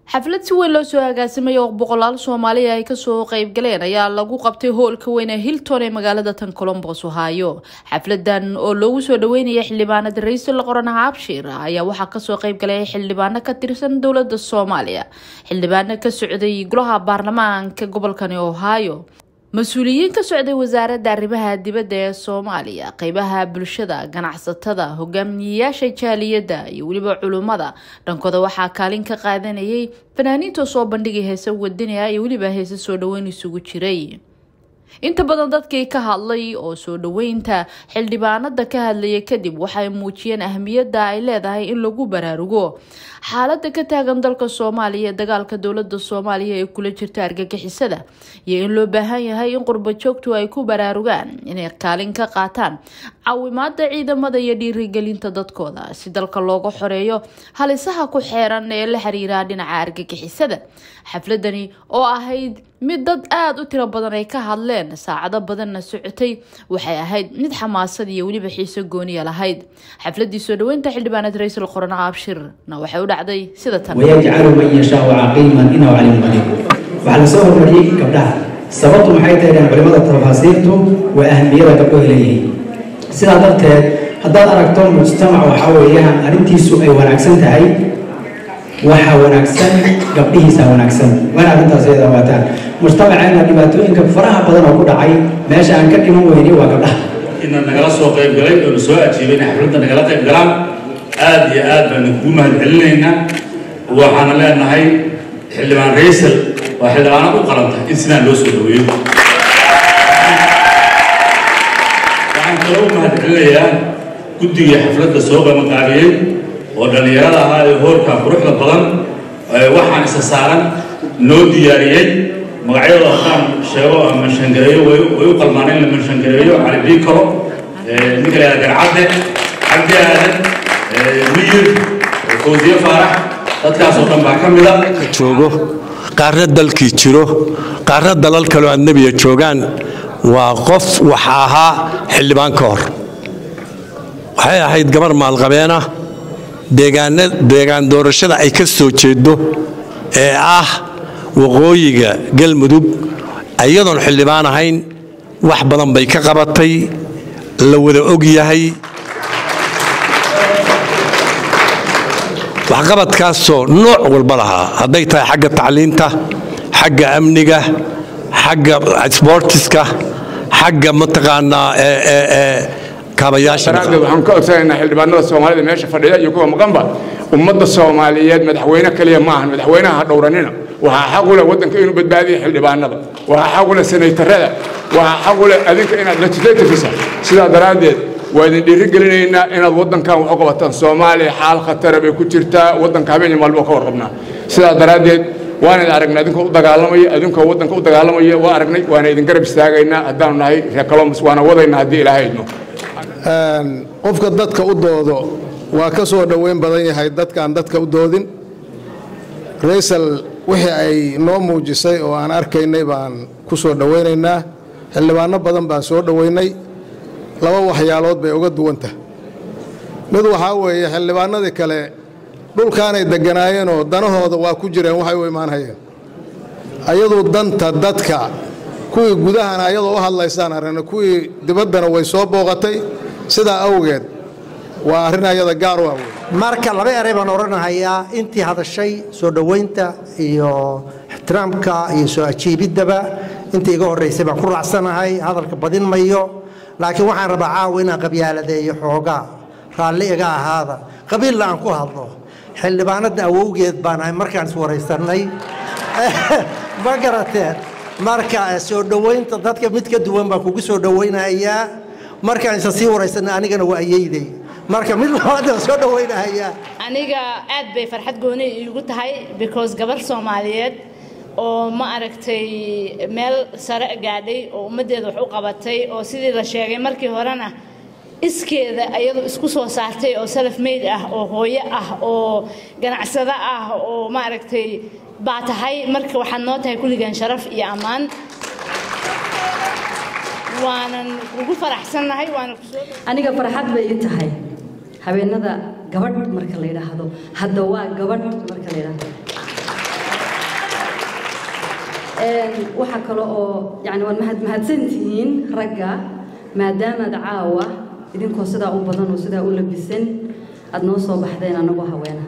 xaflad si weyn loo soo agaasimay oo boqolaal soomaaliya ay kasoo qeybgaleen ayaa lagu qabtay hoolka weyn ee hilton ee magaalada tan colombos ohaayo xafladan oo loogu soo dhaweynaya xildhibaanada ra-iisul qoran habshir ayaa waxaa kasoo qeybgalay xildhibaano ka tirsan dowlada soomaaliya xildhibaano ka socday golaha baarlamaanka gobolkani ohaayo mas-uuliyiin ka socday wasaaradda arrimaha dibadda ee soomaaliya qeybaha bulshada ganacsatada hogaamiyeyaasha jaaliyadda iyo weliba culummada dhankooda waxaa kaalin ka qaadanayay fanaaniinta soo bandhigay heese wadaniah iyo weliba heese soo dhaweyn isugu jiray inta badan dadkii ka hadlay oo soo dhaweynta xildhibaanada ka hadlaya kadib waxay muujiyeen ahmiyadda ay leedahay in lagu baraarugo xaalada ka taagan dalka soomaaliya ee dagaalka dowlada soomaaliya ee kula jirta argagixisada iyo in loo baahan yahay in qurbo joogtu ay ku baraarugaan inay kaalin ka qaataan caawimaada ciidamada iyo dhiirigelinta dadkooda si dalka looga xoreeyo halisaha ku xeeran ee la xiriira dhinaca argagixisada xafladani oo ahayd mid dad aada u tiro badan ay ka hadleen saacado badanna socotay waxay ahayd mid xamaasad iyo weliba xiiso gooniya lahayd xafladii soo dhaweynta xildhibaanad ra-iisul qoran abshirna waxay u dhacday sida tan wayajcalu man yashaau caqiiman inahu caliim qadiir waxaa la soo hormariyey gabdhaha sababtu maxay tahay dhan culimada tafaasiirtu waa ahmiyada gabdhoha leeyihiin sidaa darteed haddaad aragto mujtamac waxaa weeyaan arrintiisu ay wanaagsan tahay waxaa wanaagsan gabdhihiisa wanaagsan waana arrintaas iyada waataan mujtamaceena dhibaatooyinka faraha badan oo ku dhacay meesha aan ka dhiman weyni waa gabdhaha ina nagala soo qayb galay oo na soo ajiibay inay xafladda nagala qayb galaan aad iyo aad baan kugu mahad celinaynaa waxaana leenahay xildhibaan raysal waa xildhibaana u qalanta in sidaan loo soo dhaweeyo waxaan kaloo u mahad celinayaa guddigii xafladda soo qabanqaabiyey oo dhallinyarada ahaa ee hoorka quruxda badan waxaan isa saaran noo diyaariyey magacyadooda haddaan sheego ama manshangareeyo way u qalmaan in la manshangareeyo cali biikaro ninka la garcadde cabdi aadan miyir fawsiye faarax dadkaas oo dhan baa ka mida joogo qaarna dalkii jiro qaarna dalal kaloo adnebiya joogaan waa qof waxa ahaa xildhibaan ka hor waxay ahayd gabar maalqabeena deegaan doorashada ay ka soo jeedo ee ah waqooyiga galmudug iyadoon xildhibaan ahayn wax badan bay ka qabatay la wada og yahay waxqabadkaasoo nooc walba lahaa hadday tahay xagga tacliinta xagga amniga xagga sboortiska xagga mataqaanaa daraaddeed waxaan ka codsanaynaa xildhibaanada soomaalida meesha fadhiya iyo kuwa maqanba ummadda soomaaliyeed madaxweyne kaliya maahan madaxweynaha ha dhowranina waxaa xaq u leh waddanka inuu badbaadiya xildhibaanada waxaa xaq u leh senaytarada waxaa xaq u leh adinka inaad legislativisa sidaa daraaddeed waa idin dhiiri gelinaynaa inaad waddankan wax u qabataan soomaaliya xaal khatara bay ku jirtaa waddanka habeenii maalmo ka warqabnaa sidaa daraaddeed waan idin aragnay adinkoo u dagaalamaya adinkoo waddanka u dagaalamaya waa aragnay waana idin garab istaagaynaa haddaanu nahay reer colombus waana wadaynaa haddii ilaahay idno qofka dadka u doodo waa ka soo dhoweyn badan yahay dadkaan dadka u doodin raysal wixii ay noo muujisay oo aan arkaynay baan ku soo dhowaynaynaa xildhibaano badan baan soo dhoweynay laba waxyaalood bay uga duwantah mid waxaa weeye xildhibaanadii kale dhulkaanay degganaayeenoo danahooda waa ku jireen waxay u imaanhayeen ayaduu danta dadka kuwii gudahana ayadoo u hadlaysaan aragna kuwii dibaddana way soo booqatay sidaa awgeed waa arrin ayada gaar u ah wey marka laba eray baan odhanahayaa intii hadashay soo dhowaynta iyo ixtiraamka iyo soo ajiibiddaba intii iga horraysay baan ku raacsanahay hadalka badin mayo laakiin waxaan rabaa caawa inaan qabyaaladeeyo xoogaa raalli iga ahaada qabiilla aan ku hadlo xildhibaanadda awowgeed baan ahay markaan iswaraysannay ma garateen marka soo dhowaynta dadka mid ka duwan baan kugu soo dhowaynahayaa markaan isa sii waraysanay anigana waa ayeyday marka mid labaadaan soo dhowaynahayaa aniga aad bay farxad gooni iigu tahay because gabar soomaaliyeed oo ma aragtay meel sare gaadhay oo ummaddeeda wax u qabatay oo sidii la sheegay markii horena iskeeda ayadu isku soo saartay oo salaf meyd ah oo hooyo ah oo ganacsado ah oo ma aragtay baa tahay marka waxaad noo tahay kulligan sharaf iyo ammaan waanan ugu faraxsannahay waana kusoo aniga farxad bay ii tahay habeenada gabadh marka la yidhaahdo hadda waa gabadh marka la yidhaahdo waxaa kale oo yani waad mahad mahadsantihiin ragga maadaamaad caawa idinkoo sidaa u badan oo sidaa u labisan aad noo soo baxdeen annagoo haweena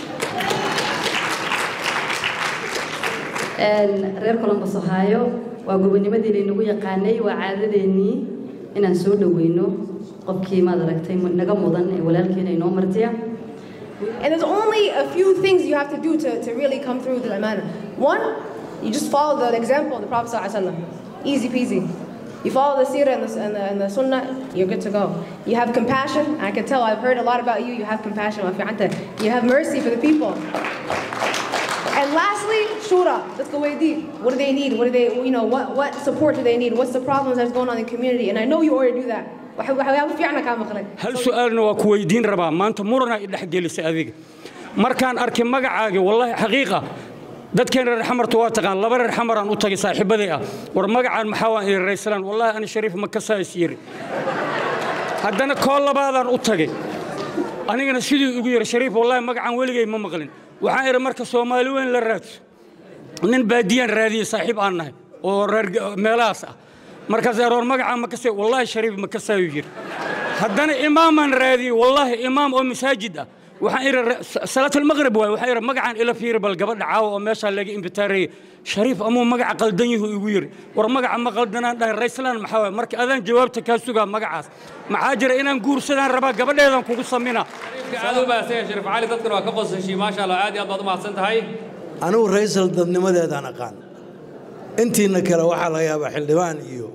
reer colombos ohaayo waa gobonimadii laynagu yaqaanay waa caadadeennii inaan soo dhoweyno qofkii maad aragtay naga mudan ee walaalkeena inoo martiya And there's only a few things you have to do to, to really come through to that manner. One, you just follow the example of the Prophet ﷺ. Easy peasy. You follow the seerah and the, and, the, and the sunnah, you're good to go. You have compassion. I can tell, I've heard a lot about you. You have compassion. You have mercy for the people. And lastly, shura. Let's go way deep. What do they need? What do they, you know, what, what support do they need? What's the problems that's going on in the community? And I know you already do that. hal su-aalna waa ku weydiin rabaa maanta murana i dhexgelisay adiga markaan arkay magacaaga wallaahi xaqiiqa dadkeen reer xamarta waa taqaan laba reer xamaraan u tagay saaxiibaday ah war magacaan maxaa waan iri rayslaan wallaahi ani shariif ma kasaas yiri haddana koo labaadaan u tagay anigana siduu igu yiri shariif wallaahi magacaan weligay ma maqlin waxaan idhi marka soomaali weyn la raadso nin baadiyaan raadiyey saaxiib aan nahay oo reer meelahaas ah markaas aroor magacaa ma kasay wallaahi shariif ma kasaayu yiri haddana imaamaan raadiyey wallaahi imaam oo masaajid ah waxaan idhi salaatalmaqrib waay waxaan idhi magacaan ila fiiri bal gabadha caawa oo meeshaa laga imbitaareeyey shariif amuu magaca qaldan yuhu igu yiri war magaca ma qaldanaan dhahay rayslaan maxaa waay marka adaan jawaabta kaa sugaa magacaas maxaa jira inaan guursadaan rabaa gabadheedan kugu samina aad u mahadsan yahay shariif cali dadkan waa ka qosashay maasha allah aad iyo aad baad u mahadsan tahay anigu raysal dadnimadeedaan aqaan intiina kale waxaa laga yaabaa xildhibaan iyo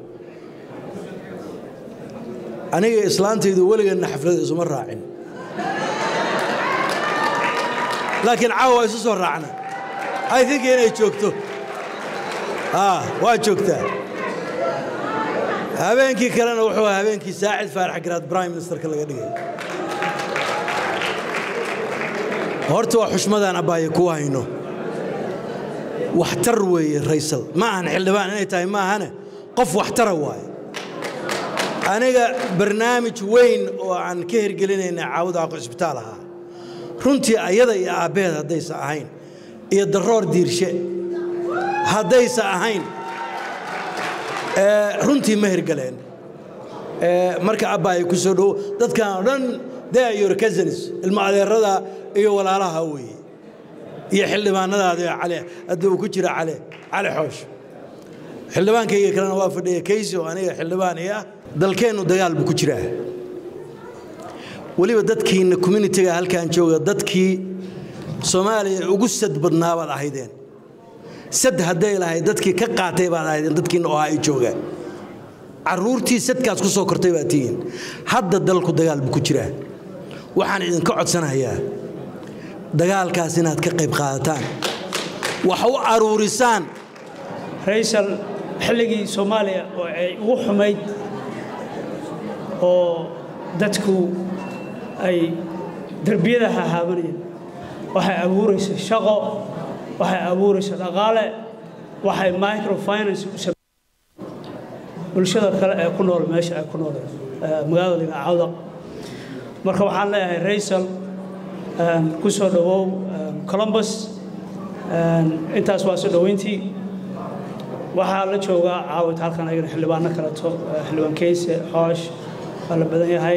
aniga islaantaydu weligeedna xaflada isuma raacin laakiin caawa waa isu soo raacna i think inay joogto waa joogtaa habeenkii kalena wuxuu ahaa habeenkii saacid faarax garaad prime ministerka laga dhigay horta waa xushmadaan abbaaye ku hayno waxtar weeye raysal ma ahan xildhibaan inay tahay ma ahane qof waxtara waaye aniga barnaamij weyn oo aan ka hirgelinayna caawada aqo cisbitaal ahaa runtii ayada iyo aabbeed haddaysa ahayn iyo daroor diirshe haddaysa ahayn runtii ma hirgaleen marka abbaaye ku soo dhowo dadkan oo dhan they are your cousins ilmo adeerada iyo walaalaha weeye iyo xildhibaanadaada cali hadda uu ku jira cali cali xoosh xildhibaankayga kalena waa fadhiya kaysi oo aniga xildhibaan ii ah dalkeennu dagaal buu ku jiraa weliba dadkiinna communitiga halkaan jooga dadkii soomaaliya ugu sad badnaa baad ahaydeen sad hadday lahayd dadkii ka qaatay baad ahaydeen dadkiinna oo ay jooga carruurtii sadkaas ku soo kortay baad tihiin hadda dalku dagaal buu ku jiraa waxaan idinka codsanayaa dagaalkaas inaad ka qayb qaadataan wax u aruurisaan raysal xilligii soomaaliya oo ay ugu xumayd oo dadku ay derbiyada hahaabanayeen waxay abuuraysa shaqo waxay abuuraysa dhaqaale waxay microfinance u sam bulshada kale ee ku nool meesha ay ku nooleen magaalada ligacawda marka waxaan leeyahay raysal ku soo dhowow columbus intaas waa soo dhoweyntii waxaa la joogaa caawit halkan ayagana xildhibaano kaleto xildhibaan keyse xoosh waa la badan yahay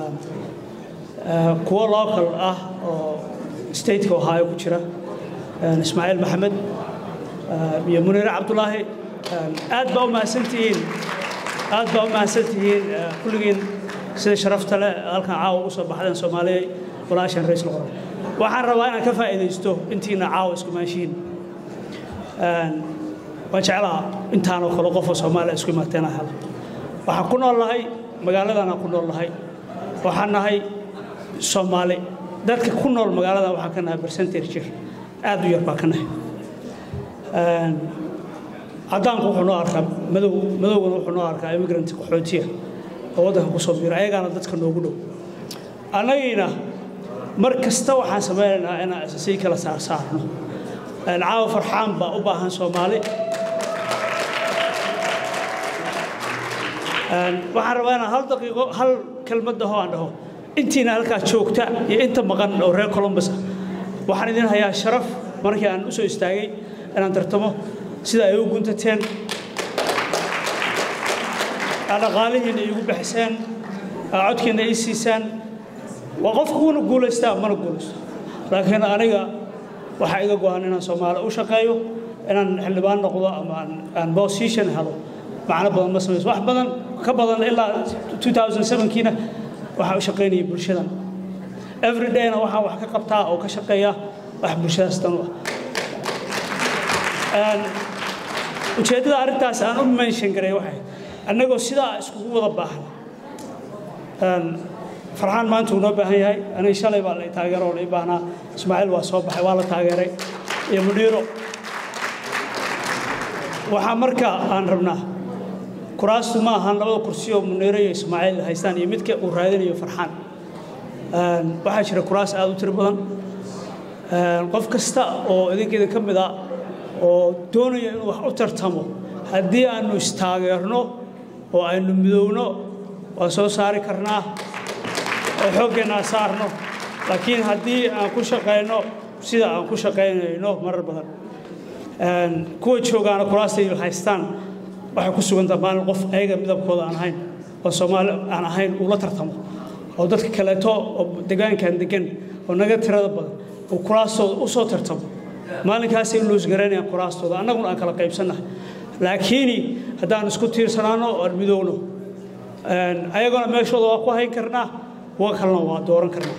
kuwo local ah oo stateka ohaayo ku jira ismaaciil maxamed iyo muniire cabdulaahi aad baa u mahadsantihiin aad baa u mahadsantihiin kulligiin sida sharafta leh halkan caawa ugu soo baxdeen soomaaliya walaashan raisal qoran waxaan rabaa inaan ka faa'iidaysto intiina caawa isku maashiin waan jeclaa intaanoo kale qofoo soomaaliya isku imaateena hela waxaan ku nool nahay magaaladanaan ku nool nahay waxaan nahay soomaali dadka ku nool magaaladan waxaan ka nahay percentage jir aad u yar baa ka nahay caddaanku wuxuu noo arkaa madow madowgana wuxuu noo arkaa immigrant qaxootiya oo waddanka ku soo biira ayagaana dadka noogu dhow annagiina mar kasta waxaan samaynaynaa inaan sii kala saarsaarno caawa farxaan baa u baahan soomaali waxaan rabaa inaan hal daqiiqo hal kelmad dhaho aan dhaho intiina halkaa joogta iyo inta maqan oo reer columbus ah waxaan idin hayaa sharaf markii aan u soo istaagay inaan tartamo sida ay u guntateen dhaqaalihiina iigu baxseen codkiina ii siisaan waa qofka kuna guulaystaa mana guulaysto laakiin aniga waxaa iga go-an inaan soomaali u shaqeeyo inaan xildhibaan noqdo ama aan position helo macno badan ma samayso wax badan ka badan ilaa 2007kiina waxaa u shaqaynaya bulshadan every dayna waxaan wax ka qabtaa oo ka shaqeeya wax bulshadaas dan u ah ujeeddada arrintaas aan u mention garay waxay annagoo sidaa iskugu wada baahan farxaan maanta uu noo baahan yahay aniga shalay baa la taageero oo la ii baahnaa ismaaciil waa soo baxay waa la taageeray iyo mudhiiro waxaa marka aan rabnaa kuraastu ma ahan labada kursi oo muniiro iyo ismaaciil haystaan iyo midka uu raadinayo farxaan waxaa jira kuraas aad u tiro badan qof kasta oo idinka idin ka mid a oo doonaya inuu wax u tartamo haddii aanu istaageerno oo aynu midowno waa soo saari karnaa oo xooggeenaa saarno laakiin haddii aan ku shaqayno sida aan ku shaqaynayno marar badan kuwa joogaana kuraastay haystaan waxay ku sugantaa maalin qof ayaga midabkooda aan ahayn oo soomaali aan ahayn uu la tartamo oo dadka kaleeto oo degaankan degan oo naga tirada badan uu kuraastooda u soo tartamo maalinkaasay luusgaraynayaan kuraastooda annaguna aan kala qaybsannahay laakiini haddaan isku tiirsanaano oo aan midowno ayagona meeshooda waa ku hayn karnaa kuwa kalena waa dooran karnaa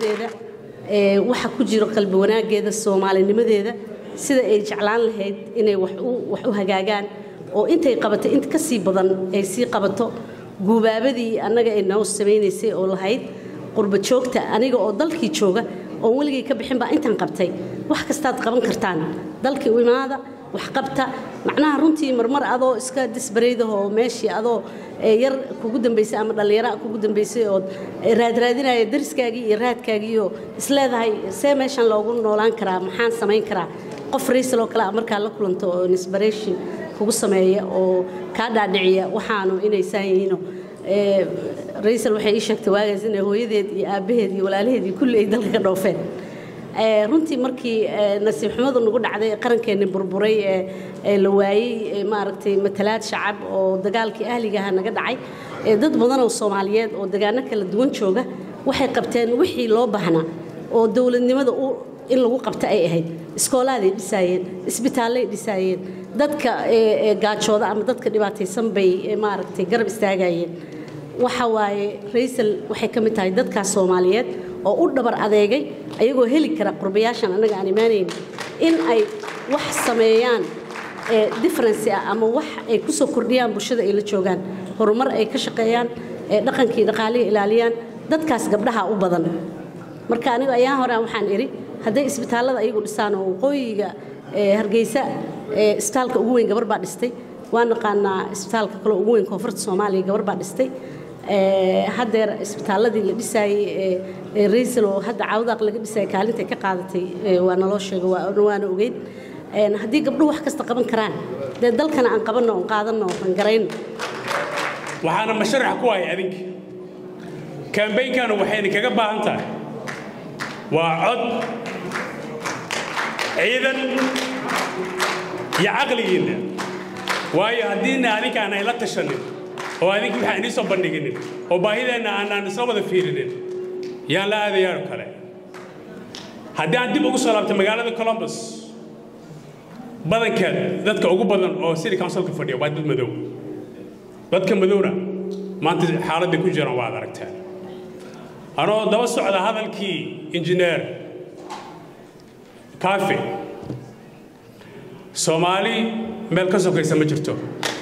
waxa ku jiro qalbi wanaaggeeda soomaalinimadeeda sida ay jeclaan lahayd inay wax u hagaagaan oo intay qabatay int ka sii badan ay sii qabato guubaabadii annaga ay noo samaynaysay oo lahayd qurba joogta aniga oo dalkii jooga oon weligay ka bixin baa intaan qabtay wax kastaad qaban kartaan dalkii u imaada wax qabta macnaha runtii marmar adoo iska disbaraydaho meeshii adoo yar kugu dambaysay ama dhallinyara kugu dambaysay ood raadraadinaya dariskaagii iyo raadkaagiioo isleedahay see meeshan loogu noolaan karaa maxaan samayn karaa qof raysaloo kale a markaa la kulanto oo inspiration kugu sameeya oo kaa dhaadhiciya waxaanu inay saan yihiino raysal waxay ii sheegtay waagaas inay hooyadeed iyo aabbaheed iyo walaalaheed iyo kulli ay dalka ka dhoofeen runtii markii nasiib xumadu nagu dhacday ee qarankeenni burburay ee la waayey maaragtay matalaad shacab oo dagaalkii ahligaha naga dhacay dad badan oo soomaaliyeed oo degaano kala duwan jooga waxay qabteen wixii loo baahnaa oo dowladnimada in lagu qabta ay ahayd iskoolaaday dhisaayeen isbitaallay dhisaayeen dadka gaajooda ama dadka dhibaataysan bay maaragtay garab istaagayeen waxa waaye raysal waxay ka mid tahay dadkaas soomaaliyeed oo u dhabar adeegay ayagoo heli kara qurbayaashan annaga aan imaanayn in ay wax sameeyaan differency ah ama wax ay ku soo kordhiyaan bulshada ay la joogaan horumar ay ka shaqeeyaan dhaqankii dhaqaalihii ilaaliyaan dadkaas gabdhaha u badan marka aniga ayaa hore waxaan idhi hadday isbitaallada ayagu dhisaan oo waqooyiga hargeysa isbitaalka ugu weyn gabar baa dhistay waa naqaanaa isbitaalka kale ugu weyn koonfurta soomaaliya gabar baa dhistay haddeer isbitaalladii la dhisaayey raysal oo hadda caawdaaq laga dhisayay kaalintay ka qaadatay waa naloo sheegay waana ogeyn haddii gabdhuhu wax kasta qaban karaan dee dalkana aan qabanno oon qaadanno aan garayno waxaana masharax ku hay adinka kambaynkanu waxayna kaga baahan tahay waa cod ciidan iyo caqligiinna waayo haddiina adinkaan ay la tashanin oo adinka waxaan inii soo bandhiginin oo baahideenna aanaan isla wada fiirinin yaan la aadayaa oo kale haddii aan dib ugu soo laabtay magaalada columbus badankeed dadka ugu badan oo city councilka fadhiya waa dad madow dadka madowna maanta xaaladday ku jiraan waad aragteen anoo daba socda hadalkii injineer kaafe soomaali meel ka sokaysa ma jirto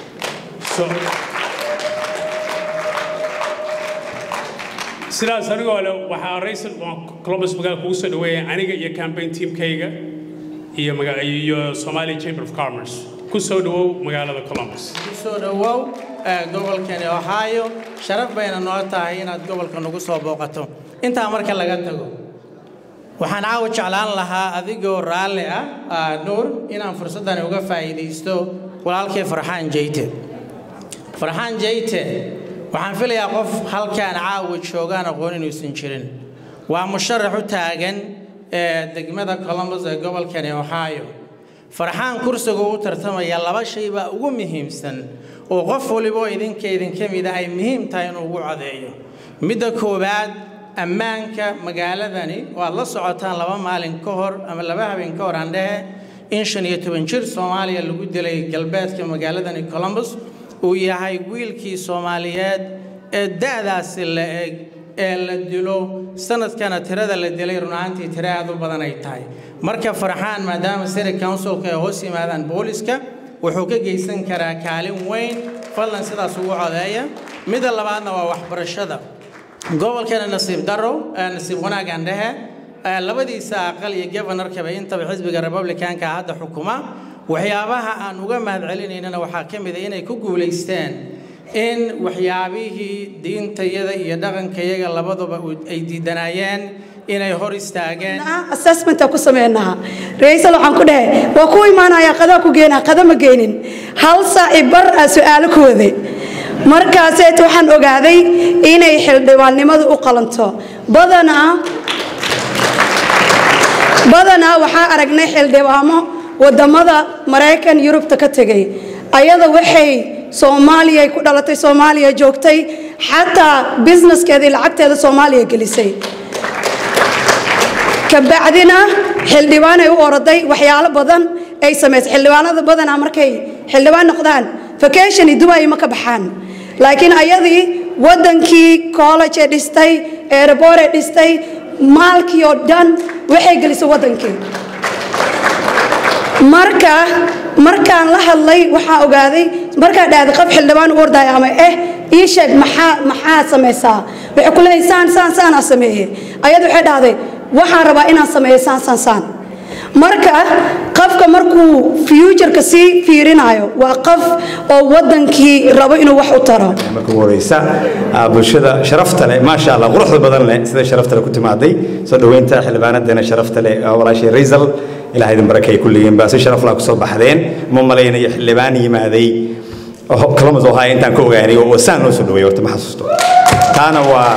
sidaas anigoo le waxaa raysal columbus magaala kugu soo dhaweeya aniga iyo campaign teamkayga iyo iyo Somali Chamber of Commerce ku soo dhawow magaalada Columbus ku soo dhawow gobolkani Ohio sharaf bayna noo tahay inaad gobolka nagu soo booqato intaa marka laga tago waxaan caawa jeclaan lahaa adigoo raalli ah nuur inaan fursaddan uga faa'iidaysto walaalkay farxaan jeyte farxaan jeyte waxaan filayaa qof halkaan caawa joogaan aqoon inuusan jirin waa musharax u taagan ee degmada columbus ee gobolkani ohio farxaan kursiga u tartamaya laba shay baa ugu muhiimsan oo qof waliboo idinka idinka mid ah ay muhiim tahay inuu ugu codeeyo midda koowaad ammaanka magaaladani waad la socotaan laba maalin ka hor ama laba habeen ka hor aan dhehe in shan iyo toban jir soomaaliya lagu dilay galbeedka magaaladani columbus uu yahay wiilkii soomaaliyeed ee da'daasi la eg ee la dilo sanadkana tirada la dilay run ahaantii tiro aad u badan ay tahay marka farxaan maadaama city councilka ay hoos yimaadaan booliska wuxuu ka geysan karaa kaalin weyn fadlan sidaas ugu codeeya midda labaadna waa waxbarashada gobolkeena nasiib daro nasiib wanaagan dhehe labadiisa aqal iyo governorkaba intaba xisbiga republicanka hadda xukuma waxyaabaha aan uga mahadcelinaynana waxaa ka mid a inay ku guulaysteen in waxyaabihii diintayada iyo dhaqankayaga labaduba ay diidanaayeen inay hor istaageen assessmenta ku sameynaa ra-iisal waxaan ku dhahay waa ku imaanaya qadaa ku geenaa qada ma geenin hal saaci bar aa su-aalo ku waday markaaseet waxaan ogaaday inay xildhibaannimadu u qalanto badanaa badanaa waxaa aragnay xildhibaamo wadamada maraykan yurubta ka tegay ayada waxay soomaaliya ku dhalatay soomaaliya joogtay xataa businesskeeda iyo lacagteeda soomaaliya gelisay kabacdina xildhibaanay u oroday waxyaalo badan ay samaysay xildhibaanada badanaa markay xildhibaan noqdaan vacation iyo dubai ma ka baxaan laakiin ayadii wadankii college ee dhistay airport ee dhistay maalkii oo dhan waxay gelisay wadankii marka markaan la hadlay waxaa ogaaday markaa dhahday qof xildhibaan u ordaya ama eh ii sheeg maxaa maxaa samaysaa waxay ku leeyihin saan saan saanaa sameeye ayadu waxay dhahday waxaan rabaa inaan sameeyo saan saan saan marka qofka markuu futureka sii fiirinayo waa qof oo wadankii rabo inuu wax u taro marka ugu horeysa bulshada sharafta leh maasha allah quruxda badan leh sida sharafta leh ku timaaday soo dhoweynta xildhibaanadeena sharafta leh walaashay raysal ilaah idin barakay kulligiin baa si sharaf lah kusoo baxdeen ma malaynayo xildhibaan yimaaday columbus ohio intaan ka ogaanay oo saan loo soo dhaweeyay horta ma xasuusto taana waa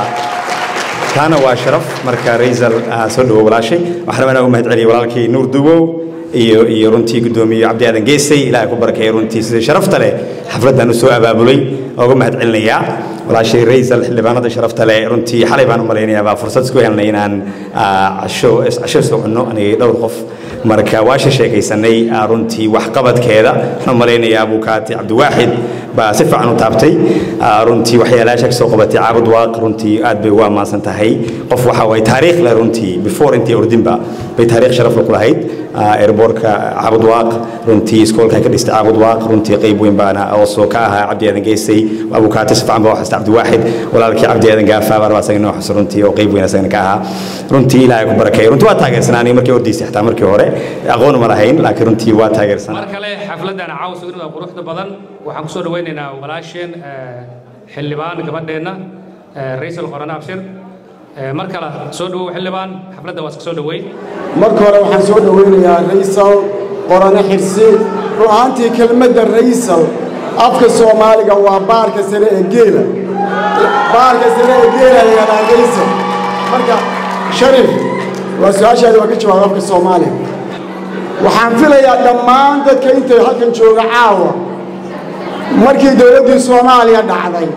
taana waa sharaf marka raysal soo dhawo walaashay waxaan rabaa inaan u mahad celiyo walaalkii nuur duwow iyo iyo runtii guddoomiye cabdi aadan geesay ilaahay ku barakeeya runtii sida sharafta leh xafladdan u soo abaabulay ooga mahad celinayaa walaashay raysal xildhibaanada sharafta leh runtii xalay baan u malaynayaa baa fursad isku helnay inaan casho casho soo cunno aniga dhowr qof marka waa sheekaysanay runtii waxqabadkeeda waxaan u malaynayaa abukaati cabdiwaaxid baa si fiican u taabtay runtii waxyaalaasha kasoo qabatay caabud waaq runtii aad bay ugu ammaansan tahay qof waxa waay taariikh leh runtii before intii ordinba bay taariikh sharaf ku lahayd airbortka caabud waaq runtii iskoolka ka dhistay caabud waaq runtii qayb weyn baana oosoo ka ahaa cabdi aadan geysay abukaati si fiican baa u xasta cabdiwaaxid walaalkii cabdi aadan gaafaa baa rabaa isaga inoo xus runtii oo qayb weyn isagana ka ahaa runtii ilaahay ku barakeeyo runtii waa taageersanaanay markii ordiisay xataa markii hore aqoon ma lahayn laakiin runtii waa taageersanaa mar kale xafladdan caawa sugnida quruxda badan waxaan kusoo dhawaynaynaa walaasheen xildhibaan gabadheenna raysal qorane abshir mar kale soo dhawow xildhibaan xafladda waa iska soo dhaweyn marka hore waxaan soo dhawaynayaa raysal qorane xirsi run ahaantii kelmadda raysal afka soomaaliga waa baarka sare ee geela baarka sare ee geela la yidhahdaa raysal marka sharif waa su-aashaadi waa ka jawaab afka soomaaliga waxaan filayaa dhammaan dadka intay halkan jooga caawa markii dowladdii soomaaliya dhacday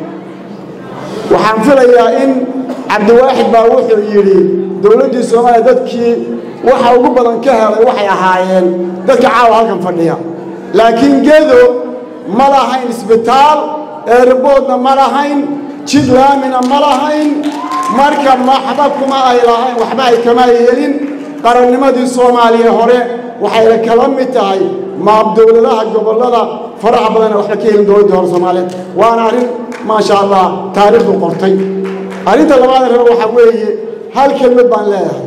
waxaan filayaa in cabdiwaaxid baa wuxuu yidhi dowladdii soomaaliya dadkii waxa ugu badan ka helay waxay ahaayeen dadka caawa halkan fadhiya laakiin gedo ma lahayn isbitaal eerboodna ma lahayn jid laamina ma lahayn marka maxba kuma ay lahayn waxba ay kama yeelin qarannimadii soomaaliya hore waxayna kala mid tahay maab dowladaha gobollada faraha badan waxba ka helin dowladda hore soomaaliyeed waana arrin maasha allah taariikhdu qortay arrinta labaad rabo waxaa weeye hal kelmad baan leeyahay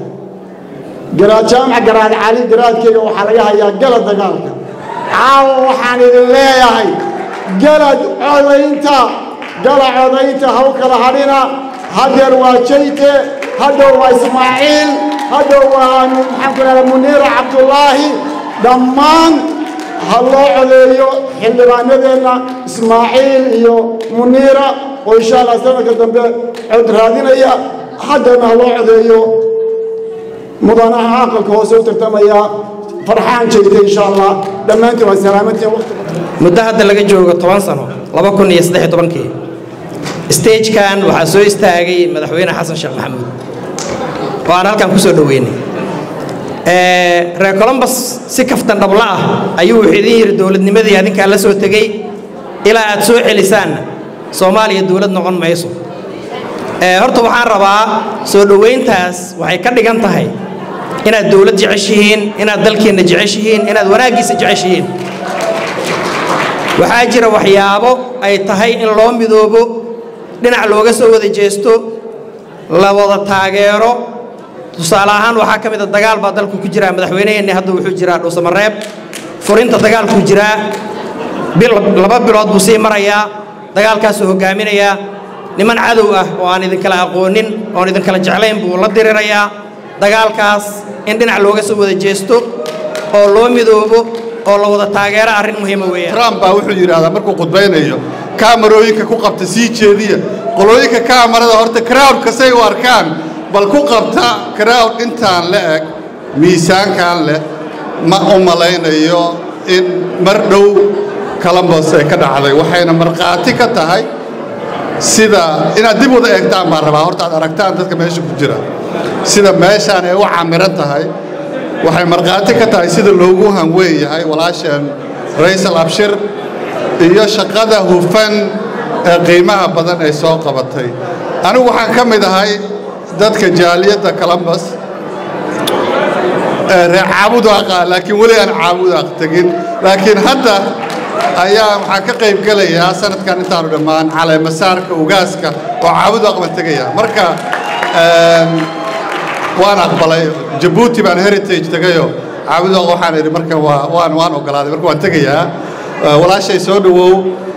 garaad jaamac garaad cali garaadkeyga waxaa laga hayaa gala dagaalka caawa waxaan idin leeyahay gala codaynta gala codaynta haw kala hadhina hadeer waa jayte hadhow waa ismaaciil hadhow waa maxaan ku leedahay muniira cabdullaahi dhammaan ha loo codeeyo xildhibaanadeenna ismaaciil iyo muniira oo insha allah sanadka dambe cod raadinaya haddana ha loo codeeyo mudanaha aqalka hoose u tartamaya farxaan jeegta insha allah dhammaantiin waa salaamantiin waqti muddo hadda laga joogo toban sano laba kun iyo saddex iyo tobankii stagekan waxaa soo istaagay madaxweyne xasan sheekh maxamuud oo aan halkan ku soo dhoweynay reer colombus si kaftan dhabla ah ayuu wuxuu idin yidhi dowladnimadii adinkaa la soo tegey ilaa aad soo celisaanna soomaaliya dowlad noqon mayso horta waxaan rabaa soo dhoweyntaas waxay ka dhigan tahay inaad dowlad jeceshihiin inaad dalkeenna jeceshihiin inaad wanaaggiisa jeceshihiin waxaa jira waxyaabo ay tahay in loo midoobo dhinac looga soo wada jeesto la wada taageero tusaale ahaan waxaa ka mid a dagaal baa dalku ku jiraa madaxweyneheenni hadda wuxuu jiraa dhuusamareeb furinta dagaalkuu jiraa laba bilood buu sii marayaa dagaalkaasuu hogaaminayaa niman cadow ah oo aan idinkala aqoonin oon idinkala jeclayn buu la dirirayaa dagaalkaas in dhinac looga soo wada jeesto oo loo midoobo oo la wada taageero arrin muhiima weeyaan trump baa wuxuu yidhaahdaa markuu khudbaynayo kaamarooyinka ku qabta sii jeediya qolooyinka kaamarada horta crowdka say u arkaan bal ku qabta crowd intaan la eg miisaankan leh ma u malaynayo in mar dhow columbus ay ka dhacday waxayna markhaati ka tahay sida inaad dib wada eegtaan baan rabaa horta aad aragtaan dadka meesha ku jira sida meeshaan ay u camiran tahay waxay markhaati ka tahay sida loogu hanweyn yahay walaasheen raysal abshir iyo shaqada hufan ee qiimaha badan ay soo qabatay anigu waxaan ka mid ahay dadka jaaliyadda columbus reer caabudaqa laakiin weli aan caabudaaq tegin laakiin hadda ayaa waxaan ka qayb gelayaa sanadkan intaanu dhammaan caleemasaarka ugaaska oo caabudaaq baan tegaya marka waan aqbalay jabuuti baan heritage tegayo caabudaaq waxaan idhi marka waa waan waan ogolaaday marka waan tegayaa walaashay soo dhowow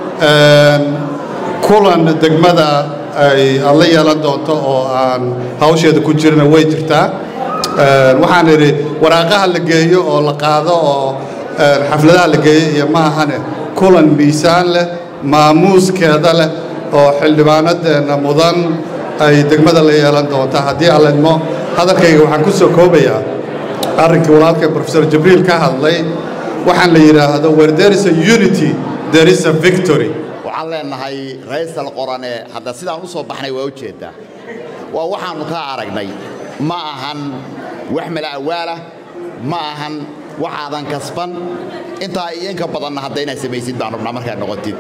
kulan degmada ay aad la yeelan doonto oo aan hawsheeda ku jirina way jirtaa waxaan idhi waraaqaha la geeyo oo la qaado oo xafladaha la geeyo iyo ma ahane kulan miisaan leh maamuuskeeda leh oo xildhibaanadeenna mudan ay degmada la yeelan doonta haddii alla idmo hadalkayga waxaan ku soo koobayaa arrinkii walaalkay professor jibriil ka hadlay waxaan la yidhaahdo where there is a unity there is a victory waxaan leenahay raysal qorane hadda sidaan u soo baxnay waa ujeeddaa waa waxaannu ka aragnay ma ahan wax mala'awaalah ma ahan waxaadan kasban intaa iyo inka badanna hadda inaad samaysid baan rabnaa markaad noqotid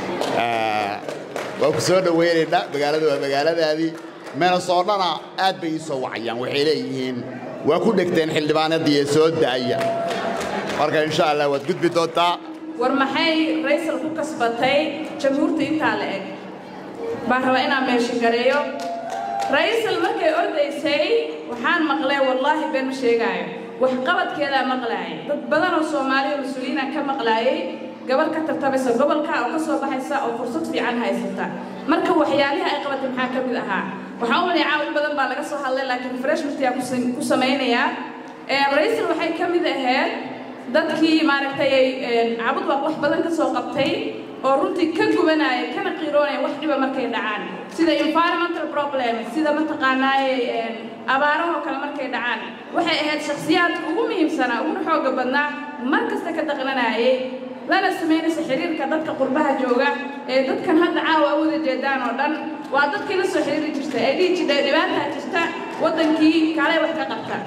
waa ku soo dhowaynaynaa magaalada waa magaaladaadii menasoodhana aad bay ii soo wacayaan waxay leeyihiin waa ku dhegteen xildhibaanadii ee soo da'aya marka insha allah waad gudbi doontaa war maxay raysal ku kasbatay jamhuurta intaa la eg baan rabaa inaan meesha gareeyo raysal markay ordaysay waxaan maqlay wallaahi been ma sheegaayo waxqabadkeedaa maqlaayay dad badan oo soomaali oo mas-uuliyiina ka maqlaayay gabar ka tartamaysa gobolka oo ka soo baxaysa oo fursad fiican haysata marka waxyaalihi ay qabatay maxaa ka mid ahaa waxaan u malaya caawin badan baa laga soo hadlay laakiin freshmantiyaa ku samaynayaa raysal waxay ka mid ahayd dadkii maaragtay ay cabud waa wax badan ka soo qabtay oo runtii ka gubanaya kana qiiroonaya wax dhiba markay dhacaan sida environmental problem sida mataqaanaaye abaarahoo kale markay dhacaan waxay ahayd shakhsiyaadka ugu muhiimsanaa uguna xooga badnaa mar kasta ka daqnanayay lana samaynaysa xiriirka dadka qurbaha jooga ee dadkan hadda caawa wada jeedaan oo dhan waa dadkii la soo xiriiri jirtay ee dhihi jirtay dhibaataa jirta waddankii kale wax ka qabta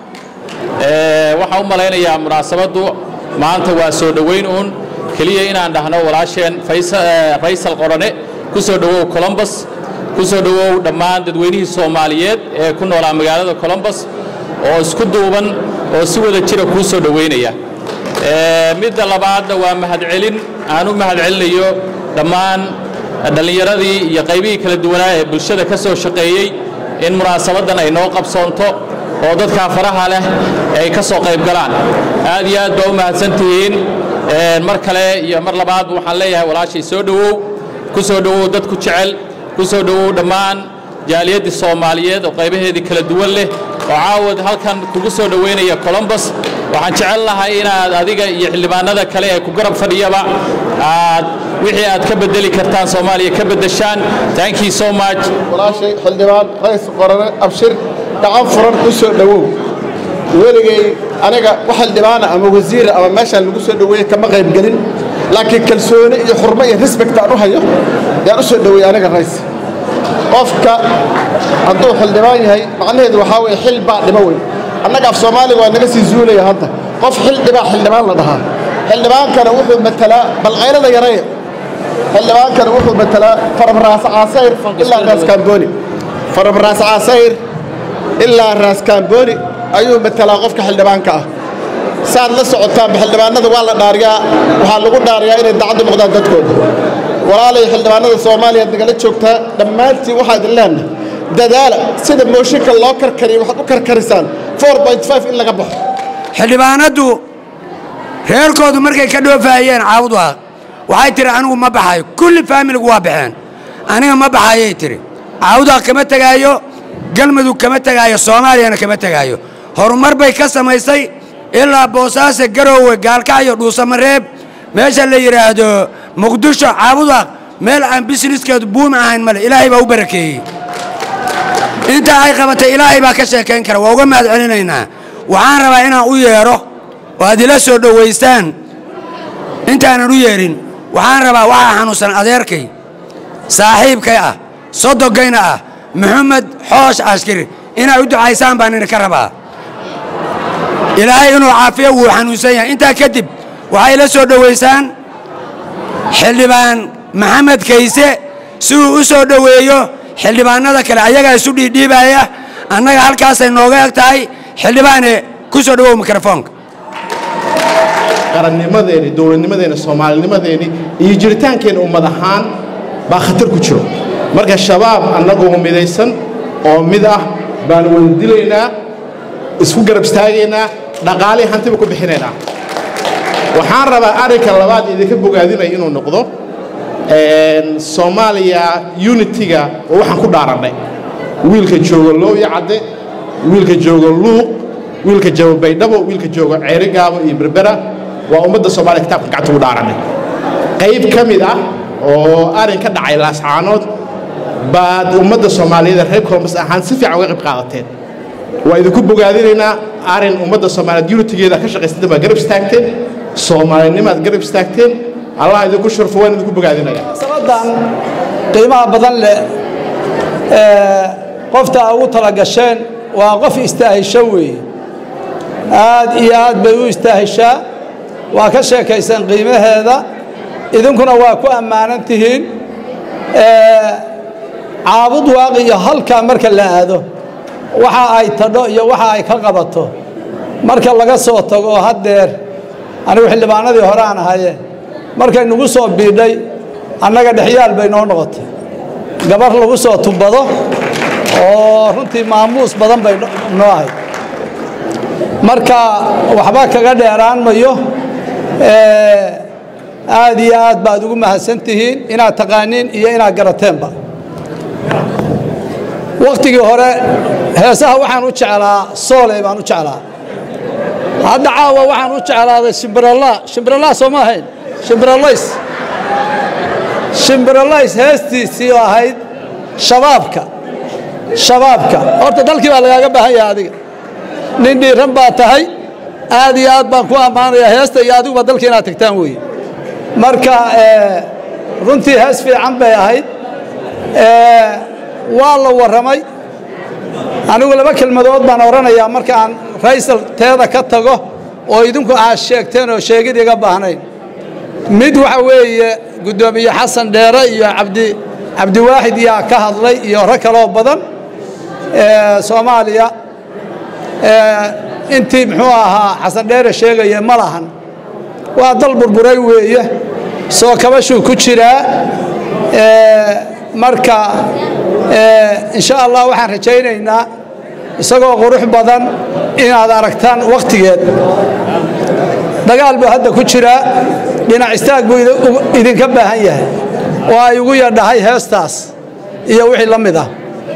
waxaan u malaynayaa munaasabaddu maanta waa soo dhowayn uun keliya inaan dhahno walaasheen raysal qorane ku soo dhowow colombus ku soo dhowow dhammaan dadweynihii soomaaliyeed ee ku noolaa magaalada colombus oo isku duuban oo si wada jira kuu soo dhowaynaya midda labaadna waa mahadcelin aan u mahadcelinayo dhammaan dhallinyaradii iyo qaybihii kala duwanaa ee bulshada ka soo shaqeeyey in munaasabaddan ay noo qabsoonto oo dadkaa faraha leh ay ka soo qayb galaan aad iyo aad baa u mahadsantihiin mar kale iyo mar labaadba waxaan leeyahay walaashay soo dhowow ku soo dhowow dadku jecel ku soo dhowow dhammaan jaaliyaddii soomaaliyeed oo qaybaheedii kala duwan leh oo caawad halkan kugu soo dhowaynaya colombus waxaan jecel lahay inaad adiga iyo xildhibaanada kale ee ku garab fadhiyaba aad wixii aad ka bedeli kartaan soomaaliya ka beddeshaan thank you so much walaashay xildhibaan rays qorane abshir gacan furan u soo dhowow weligay aniga wax xildhibaana ama wasiira ama meeshaan lagu soo dhoweeyey kama qaybgelin laakiin kalsooni iyo xurmo iyo respect aan u hayo yaan u soo dhoweeyey aniga rays qofka hadduu xildhibaan yahay macnaheedu waxaa weeye xil baa dhimo weyn annaga af soomaaliga waa naga sii zuulaya hadda qof xil dhibaa xildhibaan la dhahaa xildhibaankana wuxuu matalaa balqaylada yareeya xildhibaankana wuxuu matalaa farabraas caasayr ilaa raas kaambooni farabraas caasayr ilaa raas kaambooni ayuu matalaa qofka xildhibaanka ah saad la socotaanba xildhibaanada waa la dhaariyaa waxaa lagu dhaariyaa inay dacaddu noqdaan dadkooda walaalay xildhibaanada soomaaliya nagala joogtaa dhammaantiin waxaa idin leenahay dadaala sida mooshinka loo karkariyo waxaad u karkarisaan in laga baxo xildhibaanaddu reerkoodu markay ka dhoofaayeen caawudwaaq waxay tihi anigu ma baxayo kulli faamiligu waa baxeen aniga ma baxayay tihi caawudwaaq kama tegaayo galmudug kama tegaayo soomaaliyana kama tegaayo horumar bay ka samaysay ilaa boosaaso garoowe gaalkacyo dhuusamareeb meesha la yidhaahdo muqdisho caabudwaaq meel aan bisniskeedu buumi ahayn male ilaahay baa u barakeeyey intaa ay qabatay ilaahay baa ka sheekayn kara waa uga mahad celinaynaa waxaan rabaa inaan u yeedho oo aad ila soo dhowaystaan intaanan u yeedhin waxaan rabaa waxaa xanuunsan adeerkay saaxiibkay ah sodogayna ah maxamed xoosh ashkiri inaad u ducaysaan baan idinka rabaa ilaahay inuu caafiyo wuu xanuunsan yahay intaa kadib waxay ila soo dhowaysaan xildhibaan maxamed kayse si uu u soo dhoweeyo xildhibaanada kale ayagaa isu dhiidhiibaya annaga halkaasay nooga eg tahay xildhibaane ku soo dhowow mikrofoonka qarannimadeeni dowladnimadeeni soomaalinimadeeni iyo jiritaankeenna ummad ahaan baa khatar ku jiro marka shabaab annagoo midaysan oo mid ah baan wada dilaynaa isku garab istaagaynaa dhaqaalihii hantiba ku bixinaynaa waxaan rabaa arrinka labaad idinka bogaadinaya inuu noqdo soomaaliya unitiga oo waxaan ku dhaarannay wiilka jooga looya cadde wiilka jooga luuq wiilka jooga baydhabo wiilka jooga ceerigaabo iyo berbera waa ummadda soomaaliya kitaabka gacanta ugu dhaarannay qayb ka mid ah oo arrin ka dhacay laascaanood baad ummadda soomaaliyeed reer columbus ahaan si fiican uga qayb qaadateen waa idinku bogaadinaynaa arrin ummadda soomaaliyeed unitigeeda ka shaqaysatan baa garab istaagteen soomaalinimaad garab istaagteen allah idinku shurfo waan idinku bogaadinaya sabadan qiimaha badan leh ee qofta ugu talagasheen waa qof istaahisho weeye aad iyo aad bay u istaahishaa waa ka sheekaysan qiimaheeda idinkuna waa ku ammaanan tihiin caabud waaqi iyo halkaa marka la aado waxa ay tadho iyo waxa ay ka qabato marka laga soo tago haddeer anigu xildhibaanadii hore aan ahaye markay nagu soo biidhay annaga dhexyaal bay noo noqotay gabar lagu soo tubado oo runtii maamuus badan bay noo ahayd marka waxba kaga dheeraan mayo aad iyo aad baad ugu mahadsan tihiin inaad taqaaniin iyo inaad garateenba wakhtigii hore heesaha waxaan u jeclaa sooley baan u jeclaa hadda caawa waxaan u jeclaaday shimbirallaa shimbirallaa soo ma ahayn shimbiralays shimbiralays heestiisii oo ahayd shabaabka shabaabka horta dalkii baa lagaaga baahan yahay adiga nin dhiiran baa tahay aad iyo aad baan ku ammaanayaa heesta iyo adiguba dalka inaad tagtaan weeye marka runtii hees fiican bay ahayd waa la warramay anigu laba kelmadood baan odhanayaa markaan raysal teeda ka tago oo idinku aad sheegteen oo sheegid iga baahnayn mid waxa weeye guddoomiye xasan dheere iyo cabdi cabdiwaaxid yaa ka hadlay iyo rag kaloo badan soomaaliya intii muxuu ahaa xasan dheere sheegaya ma lahan waa dal burburay weeye soo kabashuu ku jiraa marka insha allah waxaan rajaynaynaa isagoo qurux badan inaad aragtaan wakhtigeed dagaal buu hadda ku jiraa dhinac istaag buu idinka baahan yahay oo ay ugu yadhahay heestaas iyo wixii la mid ah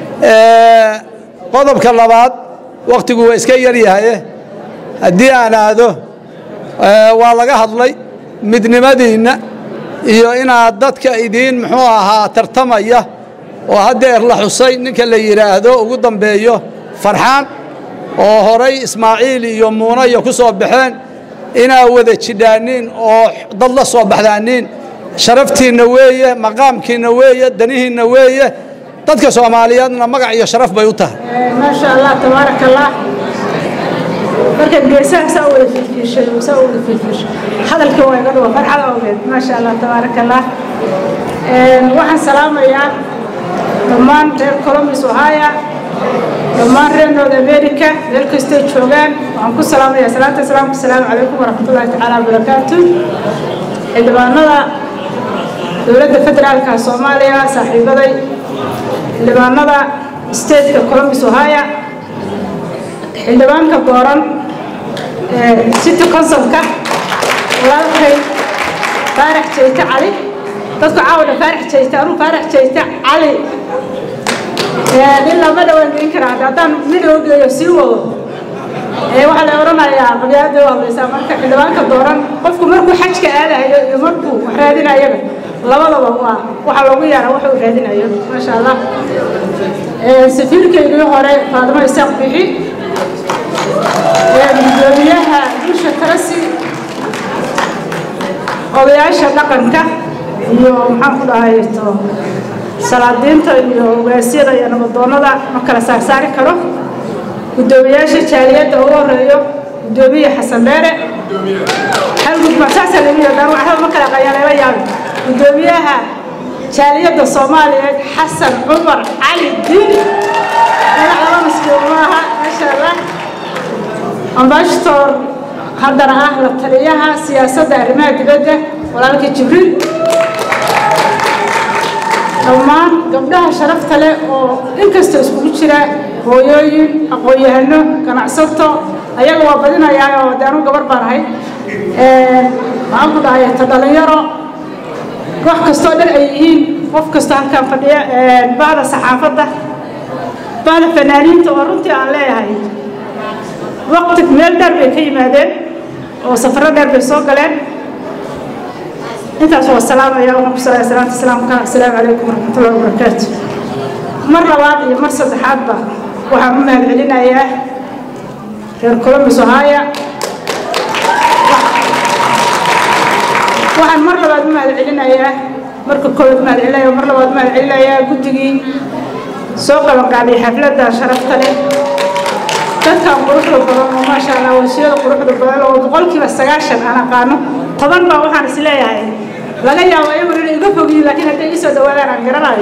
qodobka labaad wakhtigu waa iska yaryahaye haddii aan aado waa laga hadlay midnimadiinna iyo inaad dadka idiin muxuu ahaa tartamaya oo haddeer la xusay ninka la yidhaahdo ugu dambeeyo farxaan oo horay ismaaciil iyo muuna iyo ku soo baxeen inaa wada jidhaaniin oo dad la soo baxdaaniin sharaftiinna weeye maqaamkiinna weeye danihiinna weeye dadka soomaaliyeedna magac iyo sharaf bay u tahay ما شاء الله تبارك الله marka geesaha saa wada fiirfiishay saa wada fiirfiishay hadalkii waa iga dhuwa farxad awgeed ma sha allah tabaaraka allah waxaan salaamayaa dhammaan reer columbus ohio dhammaan reer north america meel kastay joogaan waxaan ku salaamayaa salaanta islaamka asalaamu calaykum waraxmatullaahi tacaala wabarakaatu xildhibaanada dowladda federaalka soomaaliya saaxiibaday xildhibaanada stateka columbus ohio xildhibaanka dooran city councilka walaalkay faarax jeyte cali dadku caawdha faarax jeyte anuu faarax jeyte cali ilaa ma dhawaan gelin karaa haddaan mid loo geeyo sii wado waxaa la odhanayaa qabyaaladda u hadlaysaa marka xildhibaanka dooran qofku markuu xajka aadayo iyo markuu wax raadinayaba labadaba waa waxaa loogu yaara waxa uu raadinayo maasha allah safiirkaygii hore faadimo isaaq bixi gudoomiyaha dusha tarasi odayaasha dhaqanka iyo maxaan ku dhahay to salaadiinta iyo ogaasyada iyo nabadoonnada ma kala saarsaari karo gudoomiyaasha jaaliyadda ugu horeeyo gudoomiye xasan dheere hal gudba saasaa lagu yaqaan waxba ma kala qayaaleela yaabi gudoomiyaha jaaliyadda soomaaliyeed xasan cumar cali diin magac laba maskiin maaha maasha allah ambashtor haddana ah la taliyaha siyaasadda arrimaha dibadda walaalka jibriil dhammaan gabdhaha sharafta leh oo inkasta iskugu jira hooyooyin aqoon-yahano ganacsato ayaga waa badinayaa oo de anu gabar baan ahay maxaan ku dhahay ta dhalinyaro wax kastoo dhan ay yihiin qof kastoo halkaan fadhiya bahda saxaafadda bahda fanaaniinta oo runtii aan leeyahay waqti meel dheer bay ka yimaadeen oo safaro dheer bay soo galeen intaas waa salaamaya waxaan ku salaya salaanta islaamka assalaamu calaykum waraxmatullahi wabarakaatu mar labaad iyo mar saddexaadba waxaan u mahad celinayaa reer columbus ohio waxaan mar labaad u mahad celinayaa marka koowaad mahad celinaya mar labaad mahad celinayaa guddigii soo qabanqaabiyay xafladda sharafta leh dadkan quruxda badan oo maasha allah wasiyada quruxda badan oo boqolkiiba sagaashan aan aqaano toban baa waxaan is leeyahay laga yaabo iyagu inay iga fogyiin laakiin hadday ii soo dhawaadaan aan garanayo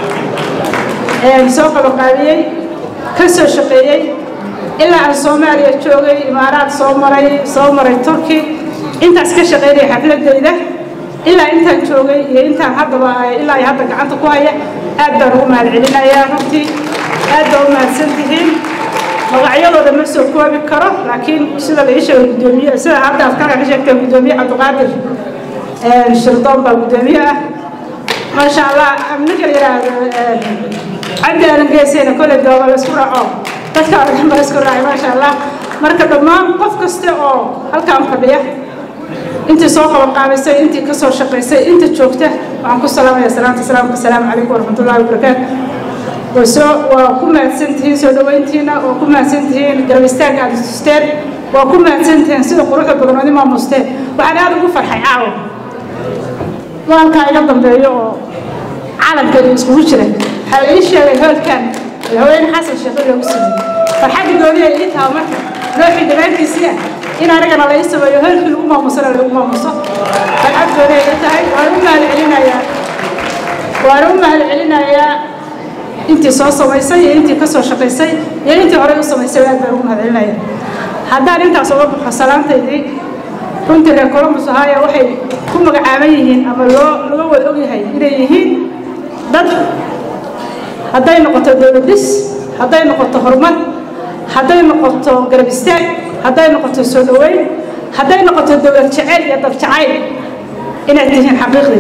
soo qabanqaabiyey ka soo shaqeeyey ilaa aan soomaaliya joogay imaaraad soo maray soo maray turki intaas ka shaqeynaya xafladeyda ilaa intaan joogay iyo intaan haddaba ilaa iyo hadda gacanta ku haya aad baan ugu mahad celinayaa runtii aad baa u mahadsan tihiin magacyadooda ma soo koobi karo laakiin sida la ii sheegay gudoomiye sida hadda aad ka sheegtay gudoomiye cabdiqaadir shirdoon baa gudoomiye ah maasha allah ninka la yidhaahdo cabdi aadan geeseyna kolley dooba la isku raaco dadka oo dhan baa isku raacay maasha allah marka dhammaan qof kasta oo halkaan fadhiya intii soo qabanqaabisay intii ka soo shaqaysay inta joogta waxaan ku salaamaya salaanta salaamka asalaamu calaykum waraxmatullahi wabarakaatu wasoo waa ku mahadsan tihiin soo dhaweyntiina waa ku mahadsan tihiin garab istaagga aad tusteen waa ku mahadsan tihiin sida quruxda badan oo imaamusteen waxaan aad ugu farxay caawa maalkaa iga dambeeyo oo calanka iyo iskugu jira waxaa la ii sheegay hoolkan madaxweyne xasan sheekh loogu sameeyey farxadda gooniya ii taha marka nooxii dhammaantiisii ah in anigana la ii sameeyo hoolkii lagu maamusana lagu maamuso farxad gooniya ii tahay waan u mahad celinayaa waan u mahad celinayaa intii soo samaysay iyo intii ka soo shaqaysay iyo intii horey u samaysay aad baan ugu mahad celinaya haddaan intaas uga baxo salaantaydii runtii reer columbus ohio waxay ku magacaaban yihiin ama loo laga wada ogyahay inay yihiin dad hadday noqoto dowladis hadday noqoto horumar hadday noqoto garab istaag hadday noqoto soo dhaweyn hadday noqoto dowlad jeceyl iyo dad jacayl inaad tihiin xaqiiqdii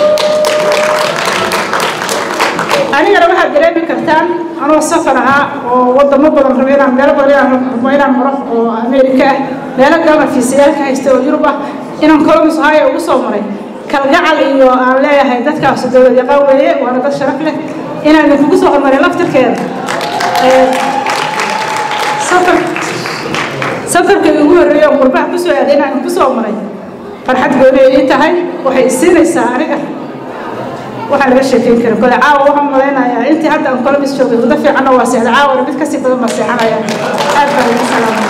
anigana waxaad dareemi kartaan anoo safar ahaa oo wadamo badan rabo inaan meelo badan inaan rabo inaan maro oo ameerika ah meelo galma fiisayaalka haysta oo yurub ah inaan columbus ohio ugu soo maray kalgacal iyo aan leeyahay dadkaas dowlad yaqaan weeye waana dad sharaf leh inaan idinkugu soo hormarin laftirkeeda safar safarkii ugu horreeyay oo qurbaha ku soo aaday inaan ku soo maray farxad gooni ay ii tahay waxay isiinaysaa aniga waxaan laga sheekeyn karin kole caawa waxaan malaynayaa intii hadda aan kolomis joogay muddo fiicanna waa seexda caawana mid kasii badan baa seexanaya aad baan ugu salaamay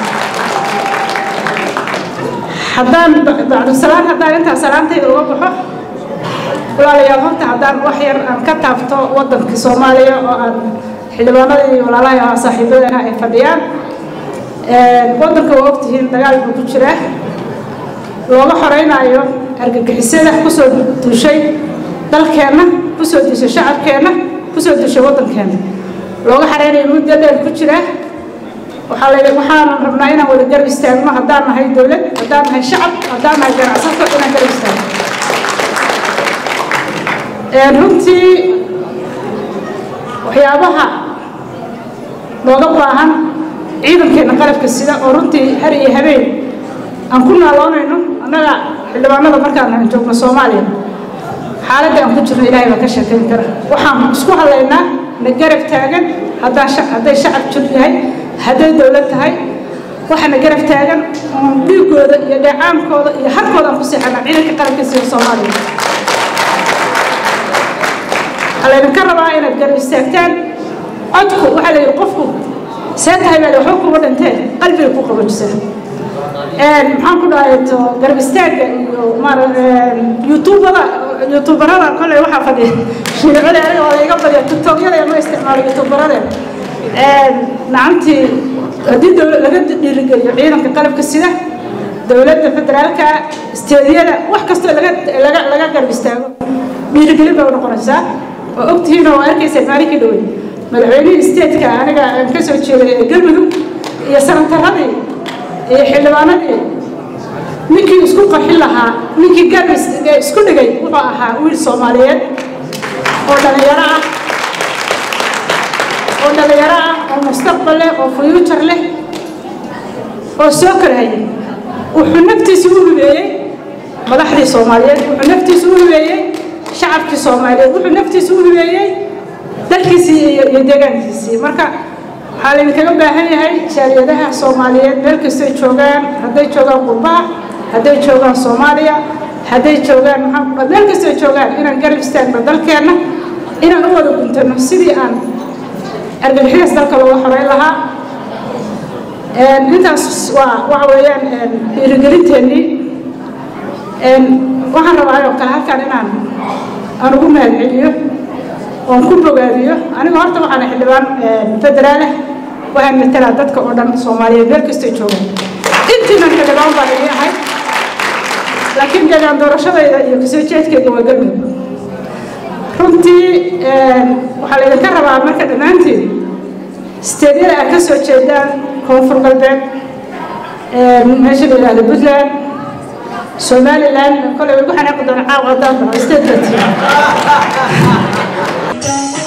haddaan bacdusalaan haddaan intaa salaantayda uga baxo walaalayaal horta haddaan wax yar aan ka taabto waddankii soomaaliya oo aan xildhibaanadii walaalahay oo saaxiibadana ay fadhiyaan waddanka waa ogtihiin dagaal buu ku jiraa looga xoreynaayo argagixisada kusoo duushay dalkeenna kusoo duushay shacabkeenna kusoo duushay waddankeenna looga xoreynayo muddo dheer ku jira waxaa la waxaanan rabnaa inaan wada garab istaagno haddaan nahay dowlad haddaan nahay shacab haddaan nahay ganacsato inaan garab istaagno runtii waxyaabaha looga baahan ciidankeena qalabka sida oo runtii har iyo habeen aan ku naaloonayno annaga xildhibaanada markaan aan joogno soomaaliya xaaladda aan ku jirno ilaahay baa ka sheekayn kara waxaan isku hadlaynaa na garab taagan haddaan hadday shacab jir yahay hadday dowlad tahay waxaana garab taagan oon dhiigooda iyo dheecaankooda iyo harkooda aan ku seexana ciidanka qalabka sida soomaaliya waxaa laydinka rabaa inaad garab istaagtaan codku waxaa la yidhi qofku see tahay baa waxba kuma dhinteen qalbiga ku qabajisa maxaan ku dhahay to garab istaagga iyo maara youtubada youtubarada kolley waxaa fadhiya shiicada aniga waa iga badiya tiktokyada ma isticmaalo youtubarada nacantii haddii dowlad laga dhiirigeliyo ciidanka qalabka sida dowladda federaalka isteediyada wax kastoo laga laga laga garab istaago dhiirigelin bay u noqonaysaa oo ogtihiin oo arkayseen maalinkii dhowey madaxweynihii isteedka aniga aan ka soo jeeday ee galmudug iyo sanataradii iyo xildhibaanadii ninkii isku qarxin lahaa ninkii garab isku dhigay wuxuu ahaa wiil soomaaliyeed oo dhalinyaro ah oo dhalinyaro ah oo mustaqbal leh oo future leh oo soo korhayay wuxuu naftiisa u hubeeyey madaxdii soomaaliyeed wuxuu naftiisa u hubeeyey shacabkii soomaaliyeed wuxuu naftiisa u hubeeyey dalkiisii iyo deegaankiisii marka waxaa laydinkaga baahan yahay jaaliyadaha soomaaliyeed meel kastay joogaan hadday joogaan qurbaha hadday joogaan soomaaliya hadday joogaan maxaa meel kastay joogaan inaan garab istaagno dalkeenna inaan u wada guntano sidii aan argagixiyas dalka looga xoreyn lahaa intaas waa waxa weeyaan dhiirigelinteennii waxaan rabaa oo kale halkan inaan aan ugu mahadceliyo oon ku bogaadiyo aniga horta waxaana xildhibaan federaaleh waxaan matalaa dadka oo dhan soomaaliyeed meel kastay joogaan intiinan xildhibaan baan idin ahay laakiin deegaan doorashadayda iyo kasoo jeedkayga waa galmudug runtii waxaa laydinka rabaa marka dhammaantiin steedyada aad ka soo jeedaan koonfur galbeed meesha la yidhahdo puntland somaliland kolay ugu xanaaqi doona caawa haddaan dhaho steed baa tihi